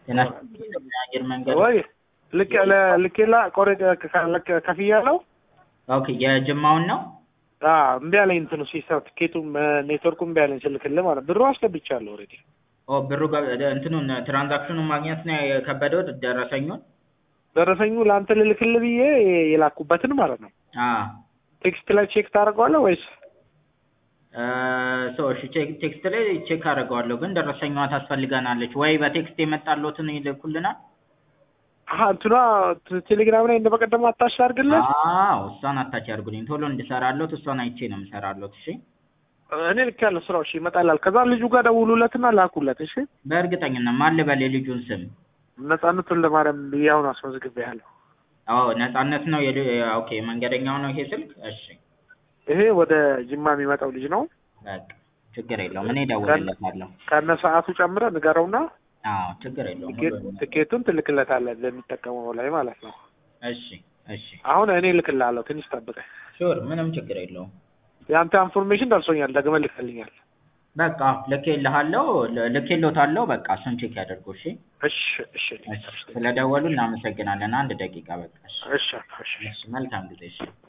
ጤና ይስጥልኝ አየር መንገድ ወይ ልክ ልኬላ ቆሬ ከፍያለሁ። ኦኬ የጅማውን ነው አዎ እምቢ አለኝ እንትኑ ሲስተም ትኬቱም ኔትወርኩ እምቢ አለኝ ስልክልህ ማለት ብሩ አስገብቻለሁ ኦልሬዲ ኦ ብሩ ገ- እንትኑን ትራንዛክሽኑን ማግኘት ነው የከበደው ደረሰኙን ደረሰኙ ለአንተ ልልክልህ ብዬ የላኩበትን ማለት ነው አ ቴክስት ላይ ቼክ ታደርገዋለህ ወይስ ሶ እሺ ቼክ ቴክስት ላይ ቼክ አደርገዋለሁ ግን ደረሰኛዋ ታስፈልገናለች ወይ በቴክስት የመጣሎትን ይልኩልናል አሀ እንትኗ ት- ቴሌግራም ላይ እንደ በቀደም አታሽ አድርግልህ አዎ እሷን አታች ያርጉልኝ ቶሎ እንድሰራሎት እሷን አይቼ ነው የምሰራሎት እሺ እኔ ልክ ያለ ስራው እሺ ይመጣላል ከዛ ልጁ ጋር ደውሉለትና ላኩለት እሺ በእርግጠኝነት ማን ልበል የልጁን ስም ነጻነት ወልደማርያም ብዬ አሁን አስመዝግቤያለሁ አዎ ነጻነት ነው የል- ኦኬ መንገደኛው ነው ይሄ ስልክ እሺ ይሄ ወደ ጅማ የሚመጣው ልጅ ነው በቃ ችግር የለውም እኔ እደውልለታለሁ ከነ ሰዓቱ ጨምረህ ንገረውና አዎ ችግር የለውም ትኬት- ሁሉንም ትኬቱን ትልክለታለህ ለሚጠቀመው ላይ ማለት ነው እሺ እሺ አሁን እኔ እልክልሃለሁ ትንሽ ጠብቀኝ ሹር ምንም ችግር የለውም የአንተ ኢንፎርሜሽን ደርሶኛል ደግመህ ልክልኛል በቃ ልኬልሃለሁ ል- ልኬሎታለሁ በቃ እሱን ቼክ ያደርጉ እሺ እሺ እሺ እሺ ስለደወሉ እናመሰግናለን አንድ ደቂቃ በቃ እሺ እሺ እሺ እሺ መልካም ጊዜ እሺ